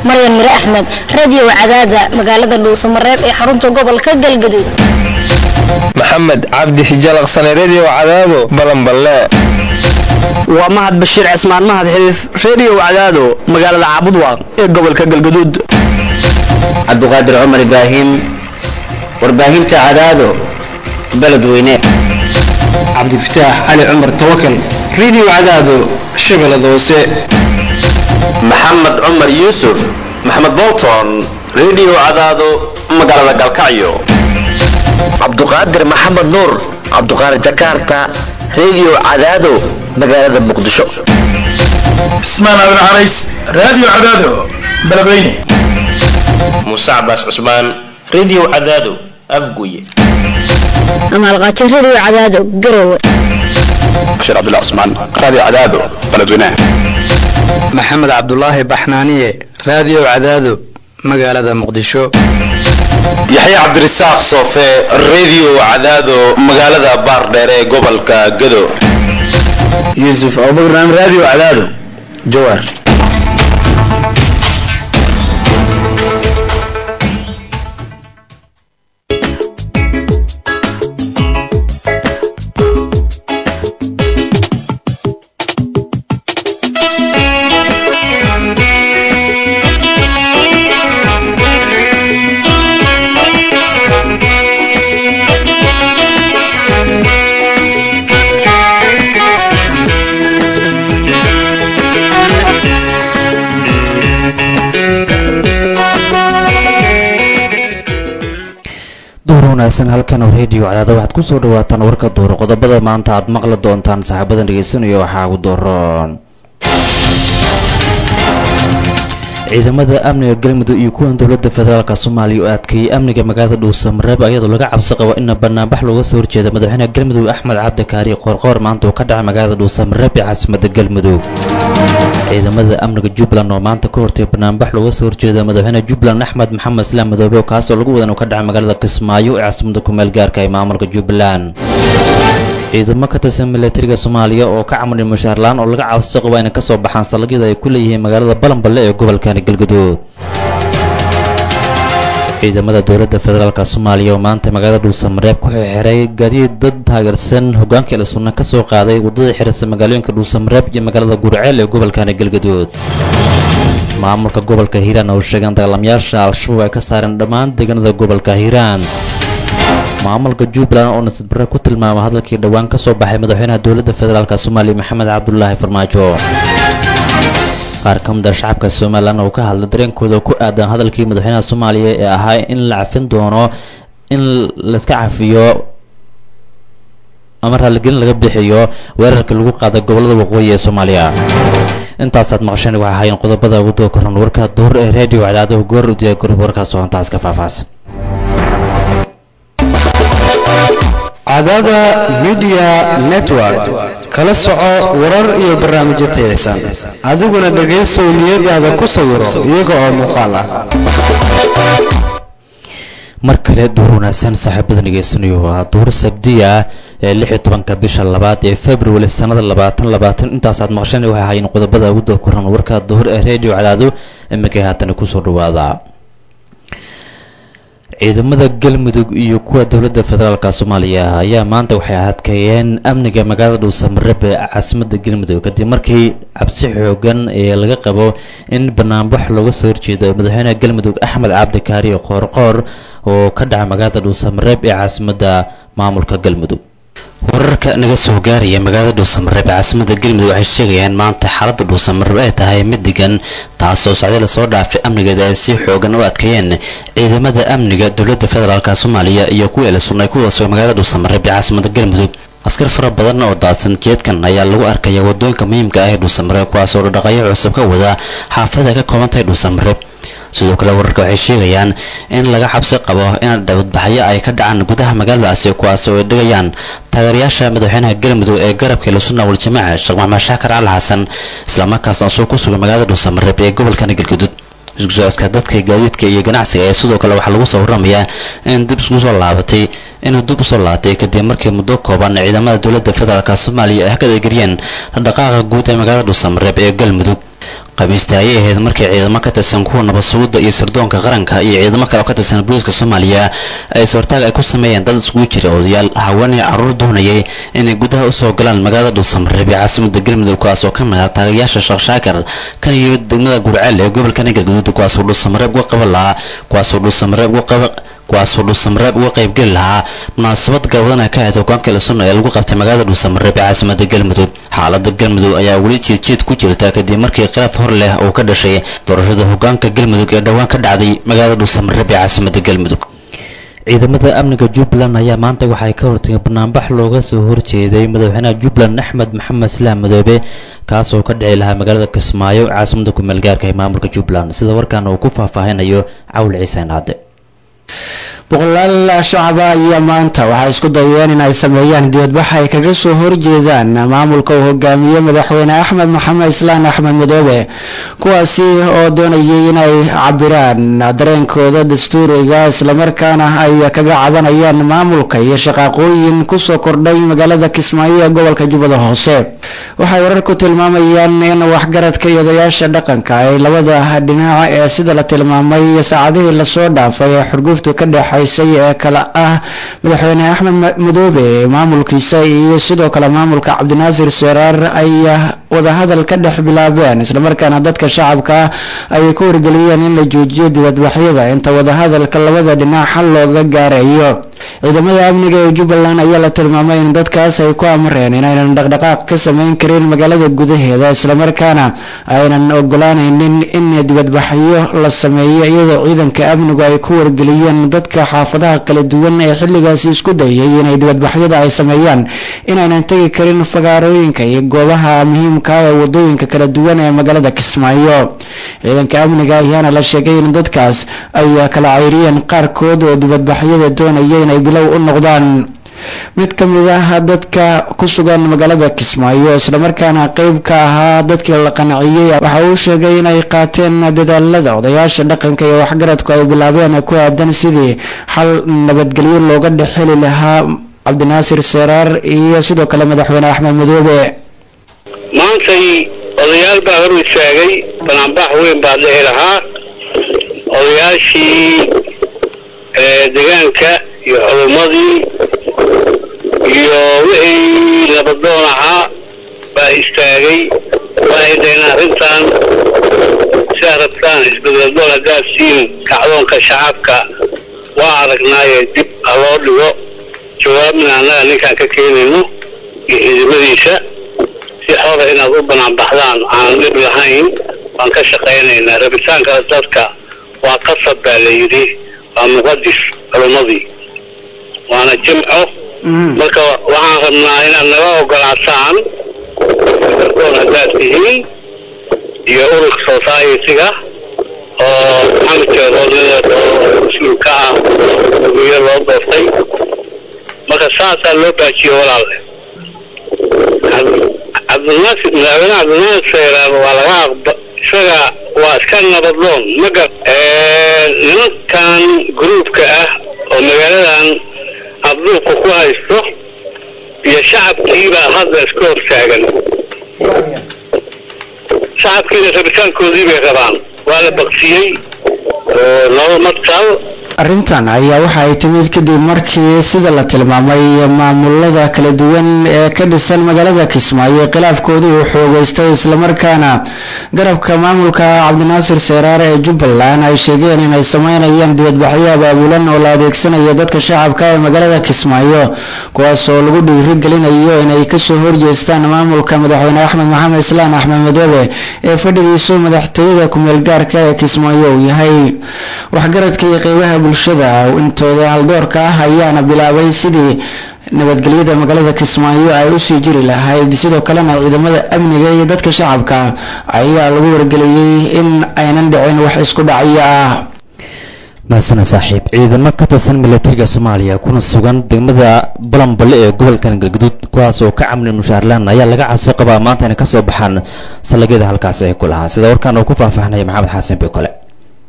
maryan mire axmed radio cadaada magaalada dhuusamareeb ee xarunta gobolka galgaduud maxamed cabdi xijalaqsane redio cadaado balanballe waa mahad bashiir cismaan mahad xiriif redio cadaado magaalada caabudwaaq ee gobolka galgaduud cabdiqaadir cumar ibraahim warbaahinta cadaado beledweyne cabdifataax cali cumar tawakal redio cadaado shabeellada hoose maxamed cumar yuusuf maxamed bolton redio cadaado magaalada galkacyo cabduqaadir maxamed nuur cabduqaadir jakarta redio cadaado magaalada muqdisho cismaan aadan carays radio cadaado beledweyne muuse cabaas cusmaan redio cadaado afguye amaalqaajo radio cadaado garowe bashiir cabdullah cusmaan radio cadaado beledweyne maxamed cabdulaahi baxnaaniye radio cadaado magaalada muqdisho yaxya cabdirasaaq soofe redio cadaado magaalada baardheere ee gobolka gado yuusuf abubakar radio cadaado jawaar wanaagsan halkan oo redio cadaada waxaad kusoo dhawaataan warka duuro qodobada maanta aad maqli doontaan saaxiibadan dhegeysanaya waxaa ugu dooroon ciidamada amniga galmudug iyo kuwan dowladda federaalk soomaaliya oo adkeeyey amniga magaalada dhuusamareeb ayadoo laga cabsi qabo in banaanbax looga soo horjeeda madaxweynaha galmudug axmed cabdi kaari qoorqoor maanta uu ka dhacay magaalada dhuusamareeb ee caasimada galmudug ciidamada amniga jubbaland oo maanta ka hortay banaanbax looga soo horjeeda madaxweyne jubbaland axmed maxamed islaam madoobe kaasoo lagu wadan uu ka dhacay magaalada kismaayo ee caasimada kumeel gaarka ee maamulka jubbaland ciidamo ka tirsan milatariga soomaaliya oo ka camudhay mushaarlaan oo laga cabsi qabo inay kasoo baxaan salagyada ay ku leeyihiin magaalada balanballe ee gobolkani galgaduud ciidamada dowladda federaalk soomaaliya oo maanta magaalada dhuusamareeb ku xirxiray gaadiid dad taageersan hogaankii la sunna ka soo qaaday waddada xirisa magaalooyinka dhuusamareeb iyo magaalada gurceel ee gobolkani galgaduud maamulka gobolka hiiraan oo sheegeen dagaalamayaasha al-shabaab ay ka saareen dhammaan deegaanada gobolka hiiraan maamulka jubbaland oo nasad barre ku tilmaamay hadalkii dhowaan ka soo baxay madaxweynaha dowladda federaalk soomaaliya maxamed cabdulaahi farmaajo qaar ka mid a shacabka somalilan oo ka hadlay dareenkooda ku aadan hadalkii madaxweynaha soomaaliya ee ahaa in la cafin doono in layska cafiyo ama raalligelin laga bixiyo weerarkii lagu qaaday gobollada waqooyi ee soomaaliya intaasaad maqasheen waxaa ahaayeen qodobada ugu doo koran warka duur ee redio cadaado goor u diya gorub warkaas oo hantaas ka faahfaahsan cadaada midiya network kala soco warar iyo barnaamijyo tayaysan adiguna dhegaysow niyadaada ku sawiro iyaga oo muuqaal ah mar kale duur wanaagsan saaxiibada dhegeysanayo waa duur sabdiya ee lix iyo tobanka bisha labaad ee february sanada labaatan labaatan intaasaad maqasheen waxay ahaayeen qodobada ugu doo koran warka duhur ee redio cadaado imikay haatana kusoo dhawaada ciidamada galmudug iyo kuwa dowladda federaalk soomaaliya ayaa maanta waxay adkeeyeen amniga magaalada dhuusamareeb ee caasimada galmudug kadib markii cabsi xoogan ee laga qabo in banaanbax looga soo horjeedo madaxweynaha galmudug axmed cabdikaari qoorqoor oo ka dhaca magaalada dhuusamareeb ee caasimada maamulka galmudug wararka naga soo gaaraya magaalada dhuusamareeb ee caasimada galmudug waxay sheegayaan maanta xaaladda dhuusamareeb ay tahay mid degan taasoo socday lasoo dhaafay amnigeeda ay si xoogan u adkeeyeen ciidamada amniga dowladda federaalk soomaaliya iyo kuwa la sugnay kuwaasoo magaalada dhuusamareeb ee caasimada galmudug askar fara badan oo daadsan jeedkan ayaa lagu arkaya wadooyinka muhiimka ah ee dhuusamareeb kuwaasoo dhaqdhaqayo cusub ka wada xaafada ay ka kooban tahay dhuusamareeb sidoo kale wararka waxay sheegayaan in laga xabsi qabo in dhawdbaxyo ay ka dhacaan gudaha magaaladaasi kuwaas oo ay dhigayaan taageerayaasha madaxweynaha galmudug ee garabka lasuna waljamaaca sheekh maxamed shaakar cali xasan islamarkaasna soo ku sugan magaalada dhuusamareeb ee gobolkani galgudud isku socodka dadka gaadiidka iyo ganacsiga ee sidoo kale waxaa lagu soo warramayaa in dib isku soo laabatay inuu dib usoo laabatay kadib markii muddo kooban ciidamada dowladda federaalk soomaaliya ay ka adeegariyeen dhaqdhaqaaqa guud ee magaalada dhuusamareeb ee galmudug qabiista ayay ahayd markii ciidamo ka tirsan kuwa nabadsuguda iyo sirdoonka qaranka iyo ciidamo kale oo ka tirsan booliiska soomaaliya ay sortaag ay ku sameeyeen dad iskugu jira odayaal haweenay carruur doonayay inay gudaha usoo galaan magaalada dhuusamareeb ee caasimada galmudug kuwaas oo ka mid ah taagayaasha sheekh shaakir kan iyo degmada gurceel ee gobolka galgaduud kuwaasoo dhuusamareeb uga qaban lahaa kuwaasoo dhuusamareeb uga qaba kuwaasoo dhuusamareeb uga qaybgeli lahaa munaasabad galwadana ka ahayd hogaanka ilasunna ee lagu qabtay magaalada dhuusamareeb ee caasimada galmudug xaalada galmudug ayaa weli jiidjiid ku jirta kadib markii khilaaf hor leh uu ka dhashay doorashada hogaanka galmudug ee dhowaan ka dhacday magaalada dhuusamareeb ee caasimada galmudug ciidamada amniga jubbaland ayaa maanta waxay ka hortageen banaanbax looga soo horjeeday madaxweynaha jubbaland axmed maxamed islaam madoobe kaasoo ka dhici lahaa magaalada kismaayo caasimada kumeel gaarka ee maamulka jubbaland sida warkan uu ku faahfaahinayo cawl ciiseen hadde boqolaal shacaba ayaa maanta waxay isku dayeen in ay sameeyaan dibadbax ay kaga soo horjeedaan maamulka uu hogaamiye madaxweyne axmed maxamed islaan axmed madoobe kuwaasi oo doonayay inay cabiraan dareenkooda dastuuriga islamarkaana ay kaga cabanayaan maamulka iyo shaqaaqooyin kusoo kordhay magaalada kismaayo ee gobolka jubbada hoose waxay wararku tilmaamayaan in waxgaradka iyo odayaasha dhaqanka ay labada dhinac ee sida la tilmaamay saacadihii lasoo dhaafay ee xurguftu ka dhexaysay ee kale ah madaxweyne axmed madoobe maamulkiisa iyo sidoo kale maamulka cabdinaasir seraar ay wadahadal ka dhex bilaabeen islamarkaana dadka shacabka ay ku wargeliyeen in la joojiyo dibadbaxyada inta wadahadalka labada dhinac xal looga gaarayo ciidamada amniga ee jubbaland ayaa la tilmaamay in dadkaas ay ku amreen inaynan dhaqdhaqaaq ka samayn karin magaalada gudaheeda islamarkaana aynan ogolaanaynin in dibadbaxyo la sameeyo iyadoo ciidanka amnigu ay ku wargeliyeen dadka xaafadaha kala duwan ee xilligaasi isku dayay inay dibadbaxyada ay sameeyaan inaynan tegi karin fagaarooyinka iyo goobaha muhiimka ee wadooyinka kala duwan ee magaalada kismaayo ciidanka amniga ayaana la sheegay in dadkaas ay kala cayriyeen qaarkood oo dibadbaxyada doonaya inay bilow u noqdaan mid ka mid ah dadka ku sugan magaalada kismaayo islamarkaana qeyb ka ahaa dadkii la qanciyey waxa uu sheegay inay qaateen dadaalada odayaasha dhaqanka iyo waxgaradku ay bilaabeen ku aadan sidii xal nabadgelyo looga dhexeli lahaa cabdinaasir seraar iyo sidoo kale madaxweyne axmed madoobe maantay odayaal baa hor istaagay banaanbax weyn baa dhici lahaa odayaashii deegaanka iyo culumadii iyo wixii nabadoon ahaa baa istaagay waxay dhaheen arrintan sidaa rabtaan isbedeldoon haddaad siin kacdoonka shacabka waa aragnaaye dib ha loo dhigo jawaabna annaga ninkaan ka keenayno iyo ciidamadiisa si xora inaad u banaanbaxdaan aan dhib lahayn waan ka shaqaynaynaa rabitaanka dadka waa qasab baa la yidhi waa muqadis culumadii waana jimco marka waxaan rabnaa inaad naga ogolaataan doon haddaad tihiin iyo ururka society-ga oo maxamed jeeroodnida oo mas-uul ka ah guyo loo doortay marka saasaa loo baajiye walaale cabdinaasir madaxweyne cabdinaasir seeraar waa laga aqba isaga waa iska nabadoon maga nimankan gruubka ah oo magaaladan abduubka ku haysto iyo shacabkiibaa hadda iska hortaagan shacabkiina rabitaankoodii bay rabaan waa la baksiyey oo laba martal arrintan ayaa waxa ay timid kadib markii sida la tilmaamay maamulada kala duwan ee ka dhisan magaalada kismaayo khilaafkoodii uu xoogeystay islamarkaana garabka maamulka cabdinaasir seeraar ee jubbaland ay sheegeen inay sameynayaan dibadbaxyo abaabulan oo la adeegsanayo dadka shacabka ee magaalada kismaayo kuwaas oo lagu dhiirigelinayo inay kasoo horjeestaan maamulka madaxweyne axmed maxamed islaan axmed madoobe ee fadhigiisu madaxtooyada kumeel gaarka ee kismaayo uu yahay waxgaradka iyo qeybaha bulshada intooda haldoorka ah ayaana bilaabay sidii nabadgelyada magaalada kismaayo ay usii jiri lahayd sidoo kalena ciidamada amniga iyo dadka shacabka ayaa lagu wargeliyey in aynan dhicin wax isku dhacyo ah mahasana saaxiib ciidamo ka tirsan milatariga soomaaliya kuna sugan degmada balanballe ee gobolkan galgaduud kuwaas oo ka camlin mushaarlaan ayaa laga cabsi qabaa maanta inay kasoo baxaan salagyada halkaasi ay ku lahaa sida warkaan uu ku faahfaahnaya maxamed xasan bekole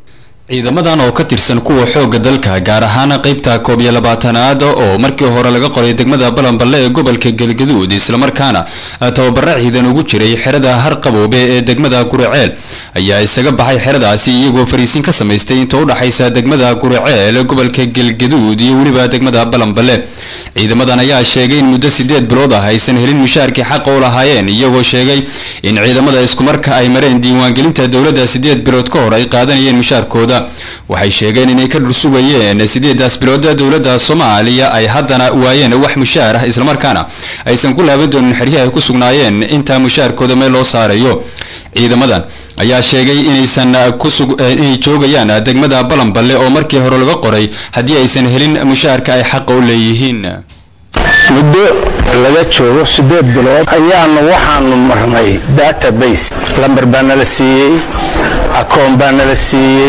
ciidamadan oo ka tirsan kuwa xoogga dalka gaar ahaan qaybta koob iyo labaatanaad oo markii hore laga qoray degmada balanballe ee gobolka galgaduud islamarkaana tababaro ciidan ugu jiray xerada harqaboobe ee degmada guriceel ayaa isaga baxay xeradaasi iyagoo fariisin ka samaystay inta u dhaxaysa degmada guriceel gobolka galgaduud iyo weliba degmada balanballe ciidamadan ayaa sheegay in muddo sideed bilood ah aysan helin mushaarkii xaqa u lahaayeen iyagoo sheegay in ciidamada iskumarka ay mareen diiwaangelinta dowladda sideed bilood ka hor ay qaadanayeen mushaarkooda waxay sheegeen inay ka dhursugayeen sideedaas bilood dowladda soomaaliya ay haddana waayeen wax mushaar ah islamarkaana aysan ku laaban doonin xeryaha ay ku sugnaayeen intaa mushaarkooda meel loo saarayo ciidamadan ayaa sheegay inaysan inay joogayaan degmada balanballe oo markii hore laga qoray haddii aysan helin mushaarka ay xaqa u leeyihiin muddo laga joogo siddeed bilood ayaanu waxaanu marnay database lamber baa nala siiyey akoon baa nala siiyey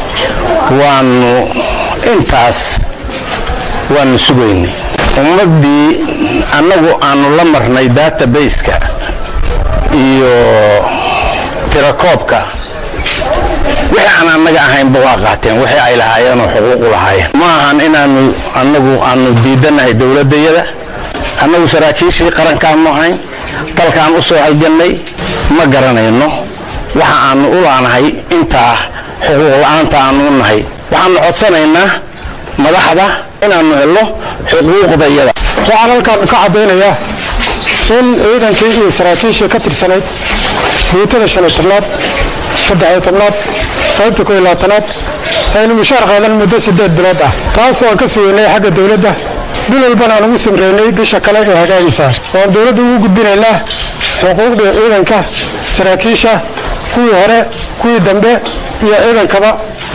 waanu intaas waanu sugaynay ummaddii annagu aanu la marnay database-ka iyo tirakoobka wixii aan annaga ahaynba waa qaateen wixii ay lahaayeen oo xuquuqu lahaayeen ma ahan inaanu annagu aanu diidanahay dowladdayada annagu saraakiishii qarankaanu ahayn dalkaan u soo halgannay ma garanayno waxa aanu u laanahay intaa xuquuq la-aanta aanu u nahay waxaanu codsanaynaa madaxda inaanu helno xuquuqdayada waxaan halkaan ka caddaynayaa in ciidankii iyo saraakiishii ka tirsanayd guutada shan iyo tobnaad saddex iyo tobnaad qaybta koo iyo labaatanaad aynu mushaar qaadan muddo siddeed bilood ah taas oo aan ka sugeynay xagga dowladda bil walbana aan ugu samreynay bisha kale ee hagaagaysa ooaan dowladda ugu gudbinaynaa xuquuqdii ciidanka saraakiisha kuwii hore kuwii dambe iyo ciidankaba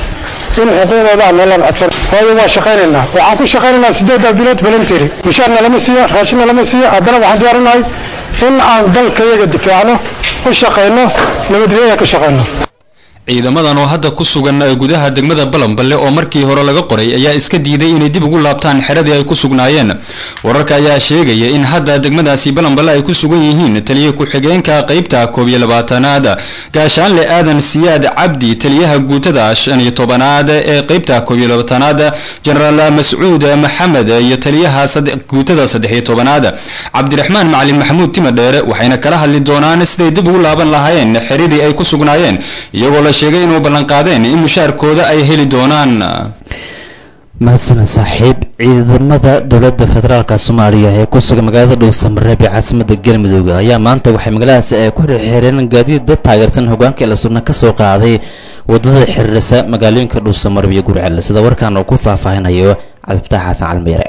in xuquuqdooda aan noolaan codsan waayo waa shaqaynaynaa waxaan ku shaqaynaynaa siddeeddaa bilood balanteri mushaarna lama siiyo raashinna lama siiyo haddana waxaan diyaarinahay in aan dalkayaga difaacno u shaqayno nabadgelyada ka shaqayno ciidamadan oo hadda ku sugan gudaha degmada balanballe oo markii hore laga qoray ayaa iska diiday inay dib ugu laabtaan xeradii ay ku sugnaayeen wararka ayaa sheegaya in hadda degmadaasi balanballe ay ku sugan yihiin taliya ku-xigeenka qaybta koob iyo labaatanaad gaashaanle aadan siyaad cabdi taliyaha guutada shan iyo tobanaad ee qaybta koob iyo labaatanaad jenaraal mascuud maxamed iyo taliyaha guutada saddex iyo tobanaad cabdiraxmaan macalin maxamuud timadheere waxayna kala hadli doonaan siday dib ugu laaban lahaayeen xeradii ay ku sugnaayeen iyagoo la sheegay inuu ballanqaadeen in mushaarkooda ay heli doonaan mahadsan saaxiib ciidamada dowladda federaalka soomaaliya ee ku sugan magaalada dhowsamareeb ee caasimada galmudug ayaa maanta waxay magaaladaasi ay ku xirxireen gaadiid dad taageersan hogaanka ila sunna ka soo qaaday waddada xiriirisa magaalooyinka dhowsamareeb iyo gurcel sida warkan uu ku faahfaahinayo cabdifataax xasan calmeyre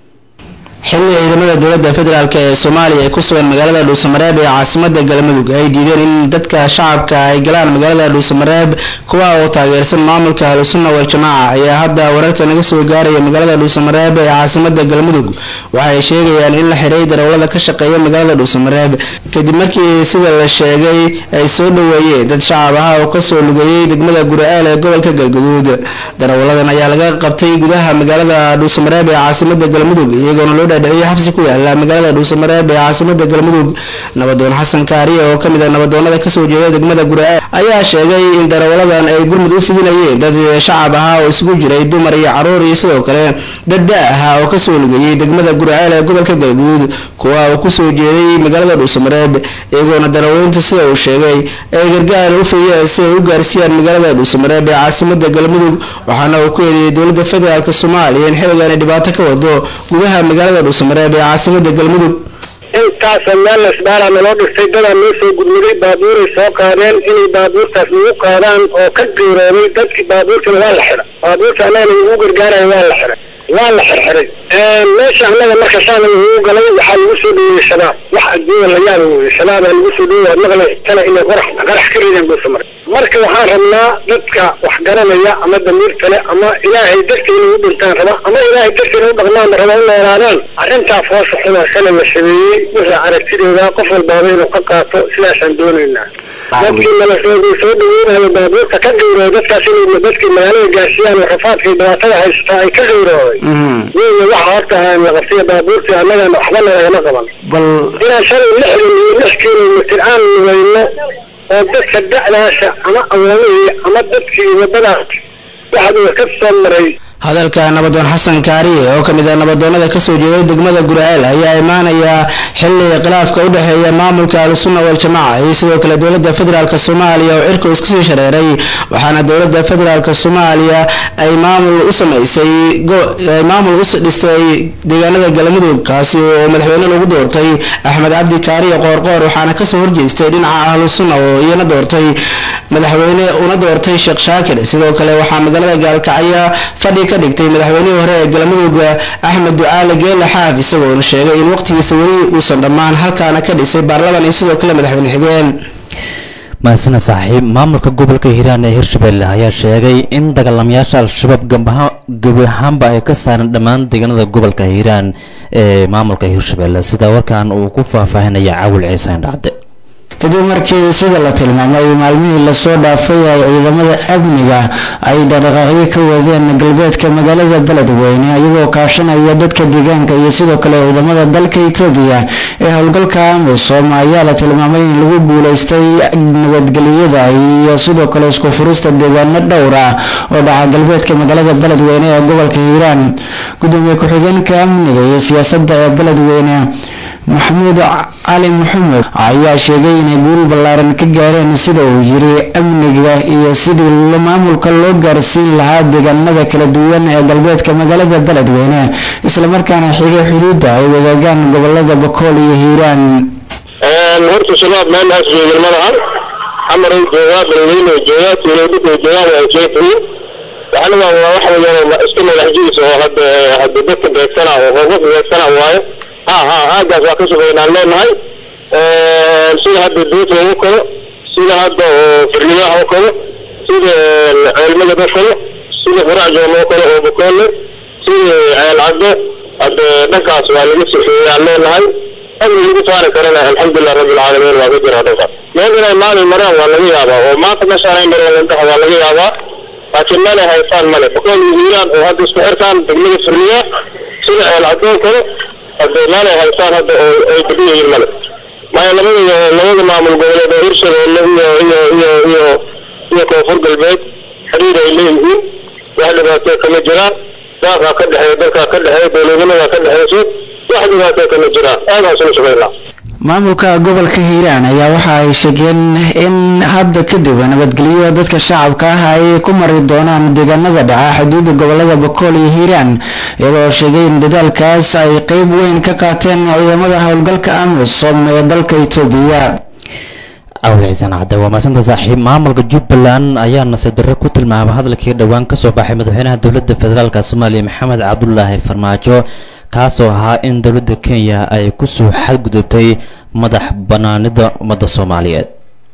xilli ciidamada dowladda federaalk ee soomaaliya ee ku sugan magaalada dhuusamareeb ee caasimada galmudug ay diideen in dadka shacabka ay galaan magaalada dhuusamareeb kuwa oo taageersan maamulka ahlusunna wal-jamaaca ayaa hadda wararka naga soo gaaraya magaalada dhuusamareeb ee caasimada galmudug waxay sheegayaan in la xiray darawlada ka shaqeeya magaalada dhuusamareeb kadib markii sida la sheegay ay soo dhoweeyeen dad shacab ah oo kasoo lugeeyey degmada guriceel ee gobolka galguduud darawaladan ayaa laga qabtay gudaha magaalada dhuusamareeb ee caasimada galmudug iyagoona loo dhiciyo xabsi ku yaala magaalada dhuusamareeb ee caasimada galmudug nabadoon xasan kaariye oo kamid ah nabadoonada kasoo jeeda degmada guriceel ayaa sheegay in darawaladan ay gurmud u fidinayeen dad shacab ahaa oo isugu jiray dumar iyo caruur iyo sidoo kale dad da ahaa oo kasoo lugayey degmada guriceel ee gobolka galguduud kuwa uu kusoo jeeday magaalada dhuusamareeb iyagoona daraweynta sida uu sheegay ay gargaar u fidiyeen si ay u gaarsiiyaan magaalada dhuusamareeb ee caasimada galmudug waxaana uu ku eedeeyey dowladda federaalk soomaaliya in xilligan ay dhibaato ka wado gudaha magaalada dhuusamareeb ee caasimada galmudug intaasa meel lasbaara naloo dhigtay dadaa noo soo gudmuday baabuuray soo qaadeen inay baabuurtaas nagu qaadaan oo ka geerooday dadkii baabuurtana waa la xiray baabuurta annagana ugu gargaaraya waa la xiray waa la xirxiray meesha annaga marka saana lagu galay waxaa lagu soo dhaweeyey shabaab wax adduunya la yaaba weye shabaabaa lagu soo dhaweey maqlay tana inay qorax qarax ka rideen dhuusamare marka waxaan rabnaa dadka wax garanaya ama damiir kale ama ilaahay dartii inay u dhintaan raba ama ilaahay dartii inay u dhaqmaan raba u noolaadaan arrintaa foosha xunaa shala la sameeyey wixii aragtidooda qof walbaaba inuu ka qaato sidaasaan doonaynaa dadkii nala soo soo dhaweynayo baabuurta ka gawrooday dadkaas inay dadkii magaalada gaarsiiyaan oo rafaadka iyo dhibaatada haysata ay ka gawrooday weeye waxa horta aan la qabsiya baabuurtii annagana waxba nalagama qaban inaan shalay lixdan iyo lix kilomitir aan lugayno oo dadka da'daasa ama awoomihii ama dadkii wadadaas waxaad ka soo maray hadalka nabadoon xasan kaariye oo ka mid ah nabadoonnada kasoo jeeday degmada gurceel ayaa imaanaya xilli khilaafka u dhexeeya maamulka ahlusunna waljamaaca iyo sidoo kale dowladda federaalk soomaaliya oo cirka isku sii shareeray waxaana dowladda federaalk soomaaliya ay maamul u samaysay ay maamul u dhistay deegaanada galmudug kaasi oo madaxweyne lagu doortay axmed cabdi kaariye qoorqoor waxaana kasoo horjeestay dhinaca ahlusunna oo iyana doortay madaxweyne una doortay sheekh shaakir sidoo kale waxaa magaalada gaalkacyo fadhi ka dhigtay madaxweynihii hore ee galmudug axmed ducaale geele xaaf isagoona sheegay in waqtigiisa weli uusan dhammaan halkaana ka dhisay baarlaman iyo sidoo kale madaxweyne xigeen mahadsana saaxiib maamulka gobolka hiiraan ee hirshabelle ayaa sheegay in dagaalamayaasha al-shabaab gebi ahaanba ay ka saaran dhammaan deegaanada gobolka hiiraan ee maamulka hirshabelle sida warkan uu ku faahfaahinaya caawil ciise indhacde kadib markii sida la tilmaamay maalmihii lasoo dhaafay ay ciidamada amniga ay dhaqdhaqaaqyo ka wadeen galbeedka magaalada beledweyne iyagoo kaashanaya dadka deegaanka iyo sidoo kale ciidamada dalka etoobiya ee howlgalka amisom ayaa la tilmaamay in lagu guuleystay nabadgelyada iyo sidoo kale isku furista deegaano dhowr ah oo dhaca galbeedka magaalada beledweyne ee gobolka hiiraan gudoomiye ku-xigeenka amniga iyo siyaasadda ee beledweyne maxamuud cali maxamed ayaa sheegay inay guul ballaaran ka gaareen sida uu yiri amniga iyo sidii maamulka loo gaarsiin lahaa deegaanada kala duwan ee galbeedka magaalada beledweyne islamarkaana xigay xuduudda ay wadaagaan gobolada bakool iyo hiiraan horta shabaab meelahaas joogin ma lahan xamaray joogaa beledweyne joogaa tuuladhig joogaan waa jeefiin waxna waa waxa weeyaan iska madaxjiis oo hadda hadda dadka beegsana oo qof beegsana waaye ha ha aagaas waa ka shaqeynaan leenahay sida hadda duufa oo kale sida hadda oo firliyaha oo kale sida ceelmada oo kale sida furacjoon oo kale oo bakoole sida ceel cadde hadda dhankaas waa laga sifeeyaan leenahay amni lagu saari karana alxamdulilah rabbi alcaalamiin waa ka jira dhankaas meel inay maalin maraan waa laga yaabaa oo maanta meeshaan ay mareen indhaha waa laga yaabaa laakiin meel ay haystaan male bakool iyo hiiraan oo hadda isku xirtaan degmada firliya sida ceel cadde oo kale hadda meel ay haystaan hadda oo ay degan yihiin male maya labada labada maamul goboleed oo hirshabeelle iyo iyo iyo iyo iyo koonfur galbeed xiriir ay leeyihiin wax dhibaatoo kama jiraan daaqaa ka dhexeeya dalkaa ka dhexeeya dowladnimadaa ka dhexeyso wax dhibaatoo kama jiraan aadaas ula shaqeynaa maamulka gobolka hiiraan ayaa waxa ay sheegeen in hadda kadib nabadgelyo dadka shacabka ah ay ku mari doonaan deegaanada dhaca xuduudda gobolada bakool iyo hiiraan iyagoo sheegay in dadaalkaas ay qeyb weyn ka qaateen ciidamada howlgalka amisom ee dalka etoobiya cawli ciisaan cadde waa maasanta saaxiib maamulka jubbaland ayaa nasiib darre ku tilmaamay hadalkii dhowaan ka soo baxay madaxweynaha dowladda federaalk soomaaliya maxamed cabdulaahi farmaajo kaasoo ahaa in dowladda kenya ay kusoo xadgudubtay madax banaanida ummadda soomaaliyeed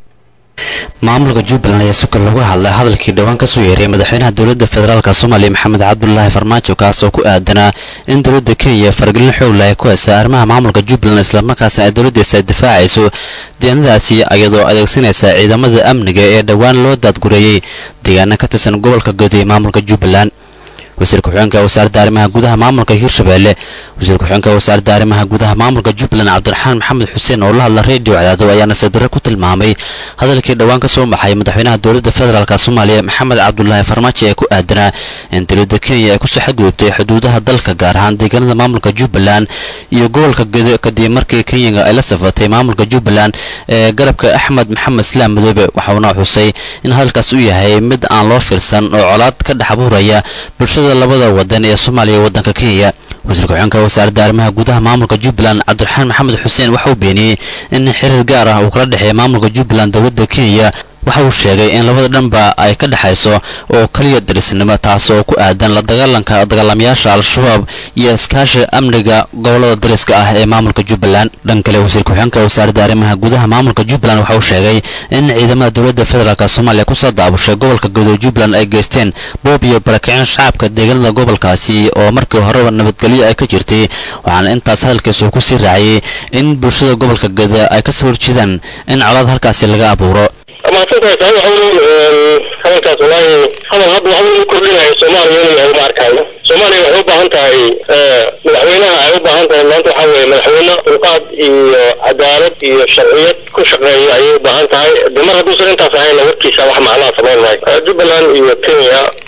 maamulka jubbaland ayaa suka lagu hadlay hadalkii dhowaan kasoo yeeray madaxweynaha dowladda federaalk soomaaliya maxamed cabdulaahi farmaajo kaasoo ku aadanaa in dowladda kenya faragelin xoogla ay ku haysa arrimaha maamulka jubbaland islamarkaasna ay dowladdiisa ay difaacayso deegaanadaasi iyadoo adeegsanaysa ciidamada amniga ee dhowaan loo daadgureeyey deegaana ka tirsan gobolka guud ee maamulka jubbaland wasiir ku-xigeenka wasaaradda arrimaha gudaha maamulka hirshabelle wasiir ku-xigeenka wasaaradda arrimaha gudaha maamulka jubbaland cabdiraxmaan maxamed xuseen oo la hadla redio cadaado ayaa nasiib darre ku tilmaamay hadalkii dhowaan ka soo baxay madaxweynaha dowladda federaalk soomaaliya maxamed cabdulaahi farmaajo ee ku aadanaa in dowladda kenya ay kusoo xadgudubtay xuduudaha dalka gaar ahaan deegaanada maamulka jubbaland iyo gobolka gedo kadib markii kenyaga ay la safatay maamulka jubbaland ee garabka axmed maxamed islaam madoobe waxauna xusay in hadalkaas uu yahay mid aan loo fiirsan oo colaad ka dhex abuuraya bulshada labada wadan ee soomaaliya iyo waddanka kenya wasiir ku-xigeenka wasaaradda arrimaha gudaha maamulka jubbaland cabdiraxmaan maxamed xuseen waxa uu beeniyey in xiriir gaar ah uu kala dhexeeya maamulka jubbaland dowladda kenya waxa uu sheegay in labada dhanba ay ka dhexayso oo keliya darisnimo taas oo ku aadan la dagaalanka dagaalamayaasha al-shabaab iyo iskaashiga amniga gobolada dariska ah ee maamulka jubbaland dhan kale wasiir ku-xigeenka wasaaradda arrimaha gudaha maamulka jubbaland waxa uu sheegay in ciidamada dowladda federaalk soomaaliya kusoo daabushay gobolka gudo jubbaland ay geysteen boob iyo barakicin shacabka deegaanada gobolkaasi oo markii horeba nabadgelyo ay ka jirtay waxaana intaas hadalkiisa uu kusii raaciyey in bulshada gobolka gada ay kasoo horjeedaan in colaad halkaasi laga abuuro maasanta tahay waxa weeye hadalkaas wallaahi hadal hadda waxa weeye kordhinayo soomaaliya inuu yahay uma arkaayo soomaaliya waxay u baahan tahay madaxweynaha ay u baahan tahay maanta waxa weeye madaxweyne dulqaad iyo cadaalad iyo sharciyad ku shaqeeya ayay u baahan tahay de mar hadduusan intaas ahayna warkiisa wax macnaha samayn maayo jubbaland iyo kenya wax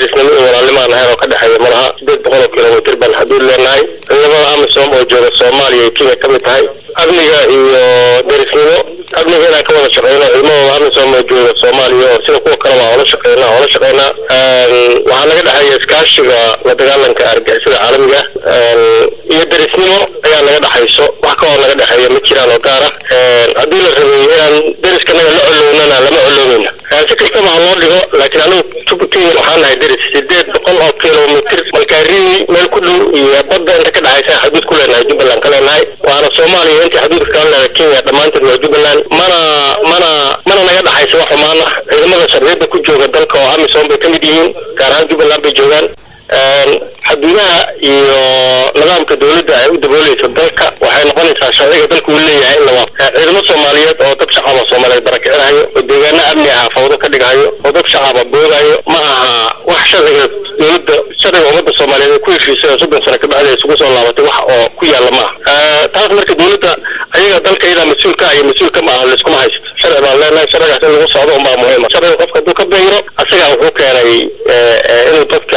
derisnimo iyo walaalnimaan ahayn oo ka dhexeeya malaha sideed boqol oo kilomitr baan xuduud leenahay ciidamada amisom oo jooga soomaaliya iyo kenya ka mid tahay amniga iyo derisnimo amniga inaan ka wada shaqeyno ciidamadooda amisom oo jooga soomaaliya oo sida kuwa kaleba oola shaqeynaa oola shaqeynaa waxaa naga dhexeeya iskaashiga la dagaalanka argixisada caalamiga iyo derisnimo ayaa naga dhexayso wax ka hor naga dhexeeya ma jiraan oo gaar ah haddii la rabay inaan deriskanaga la colownana lama colownayna si kastaba ha loo dhigo laakiin anigu jubbaland waxaan nahay deris sideed boqol oo kilomitr malkaarini meel ku dhow iyo badda inta ka dhexaysa xuduud ku leenahay jubbaland ka leenahay waana soomaaliya intii xuduudka kala leedahay kenya dhammaanteed waa jubbaland mana mana mana naga dhexaysa wax xumaan ah ciidamada sharciyada ku jooga dalka oo amisom bay ka mid yihiin gaar ahaan jubbaland bay joogaan xuduudaha iyo nidaamka dowladda ay u dabooleyso dalka waxay noqonaysaa sharciga dalka uu leeyahay in la waafaqo ciidamo soomaaliyeed oo dad shacaba soomaaliyeed barakicinayo oo deegaano amni aha fawdo ka dhigayo oo dad shacaba boogayo ma aha wax sharciga dowladda sharciga ummadda soomaaliyeed ay ku heshiisay oo soddon sano kabacdi ay isugu soo laabatay wax oo ku yaalla ma aha taas marka dowladda ayaga dalka iyadaa mas-uulka iyo mas-uulka ma aha layskuma haysto sharci baan leenahay sharcigaas in lagu socdo unbaa muhiima sharciga qofka hadduu ka bayro asagaa wuxuu keenay inuu dadka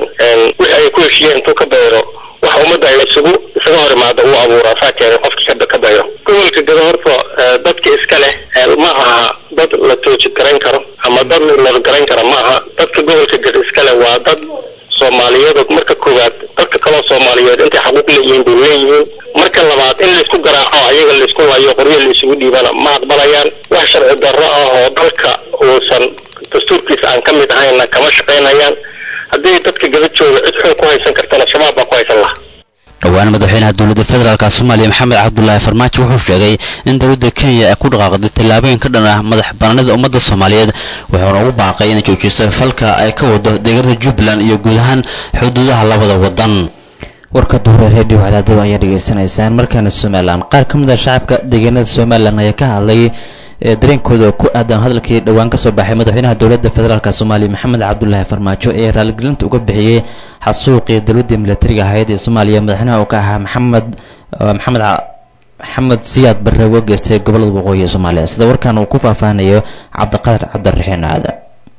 wixii ay ku heshiiyeen intuu ka bayro wax ummadda ay isugu isaga hor imaada uu abuura saa keenay qofkii ka bayro gobolka gado horta dadka iska leh ma aha dad la tooji garayn karo ama dad la garayn kara ma aha dadka gobolka gado iska leh waa dad soomaaliyeed oo marka koowaad dadka kaloo soomaaliyeed intay xaquuq leeyihiin bay leeyihiin marka labaad in laysku garaaco ayaga laysku layo qoryo la isugu dhiibana ma aqbalayaan wax sharci darro ah oo dalka uusan dastuurkiisa aan ka mid ahayna kama shaqaynayaan haddii dadka gada jooga cid xoog ku haysan kartana shabaab baa ku haysan laha dhowaan madaxweynaha dowladda federaalk soomaaliya maxamed cabdulaahi farmaajo wuxuu sheegay in dowladda kenya ay ku dhaqaaqday tallaabooyin ka dhan ah madax banaanida ummadda soomaaliyeed wuxuuna ugu baaqay inay joojiso falka ay ka wado deegaanada jubbaland iyo guud ahaan xuduudaha labada wadan warka duure redio cadaadib ayaa dhegaysanaysaan markaana somalilan qaar ka mid ah shacabka deegaanada somalilan ayaa ka hadlay dareenkooda ku aadan hadalkii dhowaan kasoo baxay madaxweynaha dowladda federaalk soomaaliya maxamed cabdulaahi farmaajo ee raaligelinta uga bixiyey xasuuqii dowladda milatariga ahayd ee soomaaliya madaxweynaha uu ka ahaa maxamed maxamed maxamed siyaad barre uga geystay gobolada waqooyi ee soomaaliya sida warkan uu ku faahfaahanayo cabdiqadar cabdiraxiin aadan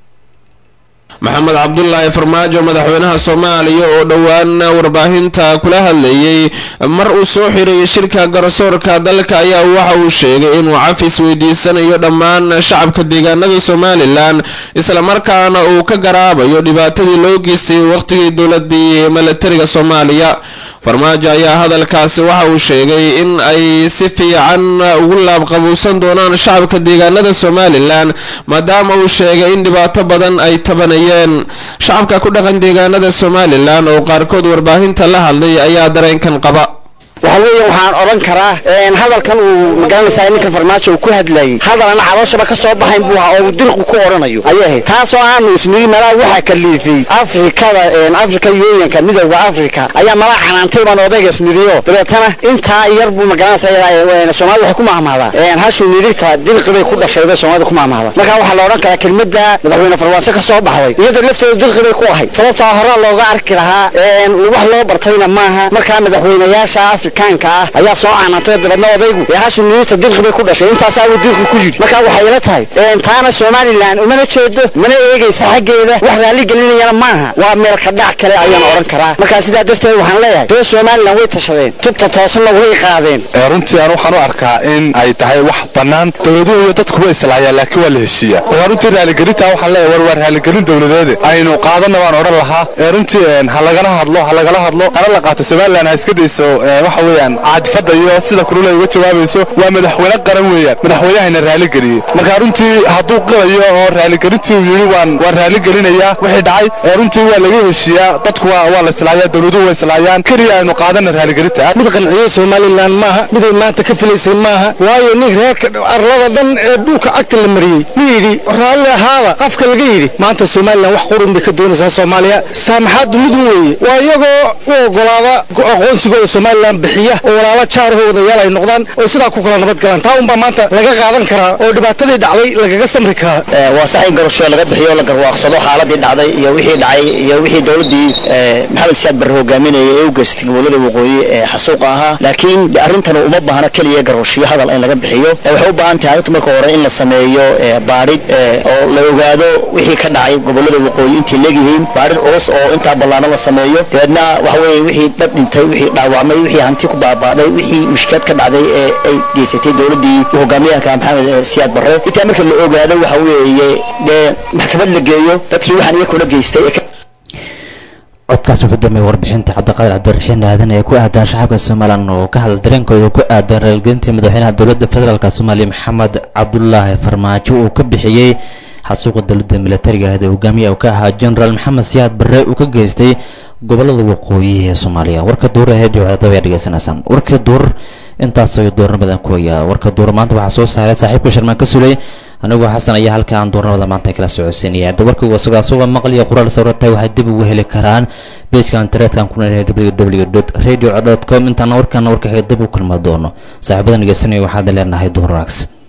maxamed cabdulaahi farmaajo madaxweynaha soomaaliya oo dhowaan warbaahinta kula hadlayey mar uu soo xirayay shirka garsoorka dalka ayaa waxa uu sheegay inuu cafis weydiisanayo dhammaan shacabka deegaanada somalilan islamarkaana uu ka garaabayo dhibaatadii loo geystay wakhtigii dowladii milatariga soomaaliya farmaajo ayaa hadalkaasi waxa uu sheegay in ay si fiican ugu laabqabuusan doonaan shacabka deegaanada somalilan maadaama uu sheegay in dhibaato badan ay tabanayeen shacabka ku dhaqan deegaanada somalilan oo qaarkood warbaahinta la hadlay ayaa dareenkan qaba waxa weeye waxaan odhan karaa hadalkan uu magaranaysaa ninka farmaajo uu ku hadlayay hadal ana calooshaba ka soo baxayn buu ahaa oo uu dirqu ku odhanayo ayay ahayd taasoo aanu isnigi malaa waxaa kaliifay afrikada afrika yooyanka midowda afrika ayaa malaa canaantay baan odayga isnidiyo dabeetana intaa yar buu magaranaysaa soomaalida waxay ku mahmahdaa hashuu nidigta dirqi bay ku dhashay bay soomaalida ku mahmahda marka waxaa la odhan karaa kelmadda madaxweyne farmaajo ka soo baxday iyadoo lafteedu dirqi bay ku ahayd sababtaa horaa looga arki lahaa wax loo bartayna maaha markaa madaxweynayaasha afrikaanka ah ayaa soo canaantay dabeedna odaygu ee hashuu nidigta dirqi bay ku dhashay intaasaa uu dirqi ku yidhi marka waxay ila tahay taana somalilan umana jeedo mana eegaysa xaggeeda wax raalli gelinayana maaha waa meel ka dhac kale ayaan odhan karaa markaa sidaa darteed waxaan leeyahay reer somalilan way tashadeen tubta toosanna way qaadeen runtii aan waxaan u arkaa in ay tahay wax bannaan dowladuhu iyo dadkuba islaayaan laakiin waa la heshiiya marka runtii raaligelinta waxaan leeyahay war waa raaligelin dowladeede aynu qaadana waan odhan lahaa runtii ha lagala hadlo ha lagala hadlo hana la qaato somalilan ha iska dayso waxa weeyaan caadifada iyo sida kulule uga jawaabayso waa madaxweyne qaran weeyaan madaxweynahayna raaligeliyey marka runtii hadduu qilayo oo raaligelintii uu yidhi waan waan raaligelinayaa wixii dhacay runtii waa laga heshiiyaa dadku waa waa la islaayaa dowladuhu waa islaayaan keliya aynu qaadana raaligelinta mid qanciyey somalilan maaha miday maanta ka filaysay maaha waayo nin reerka arlada dhan ee dhulka cagta la mariyey ma yidhi raalli ahaada qafka laga yidhi maanta somalilan wax qurun bay ka doonaysaa soomaaliya saamaxaaddu midun weeye waa iyagoo u ogolaada aqoonsigooda somalilan bixiya oo walaalo jaaraho wadayaal ay noqdaan oo sidaa ku kala nabad galaan taa unbaa maanta laga qaadan karaa oo dhibaatadii dhacday lagaga samri karaa waa sax in garasho laga bixiyo la garwaaqsado xaaladii dhacday iyo wixii dhacay iyo wixii dowladii maxamed siyaad barre hogaaminayay ee u geystay gobolada waqooyi ee xasuuqa ahaa laakiin arrintan uma baahna keliya garwashiyo hadal in laga bixiyo waxay u baahan tahay arrinta marka hore in la sameeyo baadhid oo la ogaado wixii ka dhacay gobolada waqooyi intay leegyihiin baadhid culus oo intaa ballaano la sameeyo dabeedna waxa weeye wixii dad dhintay wixii dhaawacmay wixii hanti ku baabaaday wixii mushkilaad ka dhacday ee ay geysatay dowladii hogaamiyaha maxamed siyaad barre intaa marka la ogaado waxa weeye dee maxkamad la geeyo dadkii waxaan iyaga kula geystay codkaas wuxuu dambeeyey warbixinta cabdiqaadir cabdiraxiin aadan ee ku aadan shacabka somalilan oo ka hadla dareenkooda ku aadan raalgelintii madaxweynaha dowladda federaalk soomaaliya maxamed cabdulaahi farmaajo uu ka bixiyey xasuuqa dowladda militariga ahayd ee hogaamiya uu ka ahaa generaal maxamed siyaad barre uu ka geystay gobolada waqooyi ee soomaaliya warka duur aheed wadaadaba ayaa dhegeysanaysaan warka duur intaas ayuu doornimadan ku hayaa warka duur maanta waxaa soo saaray saaxiibka sharmaan ka sulay anigoo xasan ayaa halka aan doornimada maanta kala socodsiinaya hadda warkaygu isagoo asagoo maqal iyo qoraal sawiratahay waxay dib ugu heli karaan beejka internetka ku leeyahay www radio com intaana warkaana warka dib u kulma doono saaxiibada dhegeysanaya waxaad leenahay duhur wanaagsan